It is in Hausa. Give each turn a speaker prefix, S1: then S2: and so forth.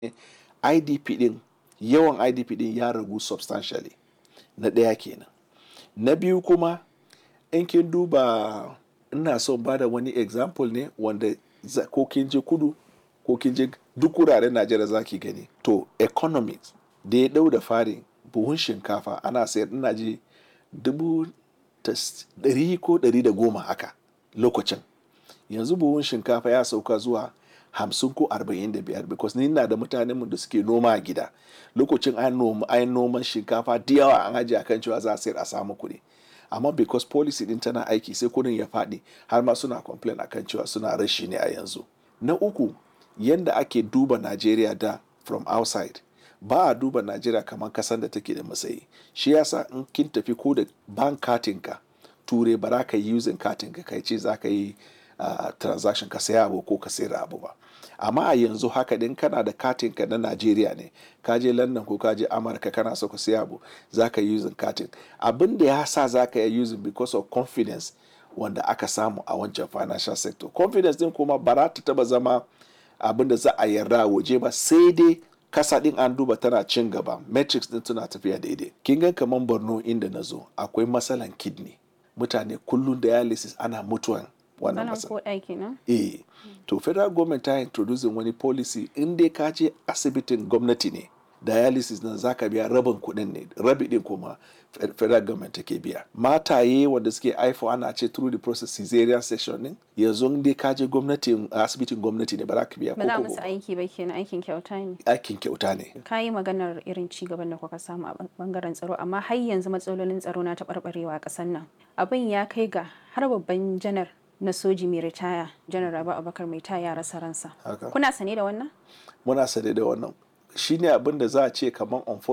S1: idp din yawan idp din ya ragu substantially na ɗaya kenan na biyu kuma in kin duba ina son ba da wani example ne wanda ko kin je kudu ko kin je duk wuraren najeriya za ki gani to economics da ya ɗau da fari buhun shinkafa ana sayar ina ji dubu ɗari ko ɗari da goma haka lokacin yanzu buhun shinkafa ya sauka zuwa hamsin ko arba'in da biyar because ni na da mutanen mu da suke noma a gida lokacin an noma an noman shinkafa da yawa an ajiye akan cewa za a sayar a samu kuɗi amma because policy din tana aiki sai kuɗin ya faɗi har ma suna complain akan cewa suna rashi ne a yanzu na uku yanda ake duba Najeriya da from outside ba a duba Najeriya kamar kasan da take da matsayi shi yasa in kin tafi ko da bank katinka ture ba za ka yi using katinka kai ce za ka yi uh, transaction ka saya abu ko ka sayar abu ba amma a yanzu haka din kana da katinka na Najeriya ne ka je London ko ka je Amurka kana so ka saya abu za ka yi using katin abin da ya sa za ka yi using because of confidence wanda aka samu a wancan financial sector confidence din kuma ba za ta taba zama abin da za a yarda waje ba sai dai kasa din an duba tana cin gaba metrics din tana tafiya daidai kin ga kaman Borno inda na zo akwai matsalan kidney mutane kullum dialysis ana mutuwan wannan matsala eh to federal government ta introducing wani policy in dai ka je asibitin gwamnati ne dialysis nan zaka biya rabin kuɗin ne rabi din kuma federal government take biya mataye wanda suke haifo ana ce through the process cesarean section din yanzu dai ka je gwamnatin asibitin gwamnati ne ba za ka biya
S2: ba za musu aiki ba kenan aikin kyauta ne
S1: aikin kyauta ne
S2: ka yi maganar irin ci gaban da kuka samu a bangaren tsaro amma har yanzu matsalolin tsaro na taɓarɓarewa a ƙasar nan abin ya kai ga har babban janar na soji mai ritaya janar rabu abakar mai taya rasa ransa kuna sane da wannan
S1: muna sane da wannan shine abin da za a ce kamar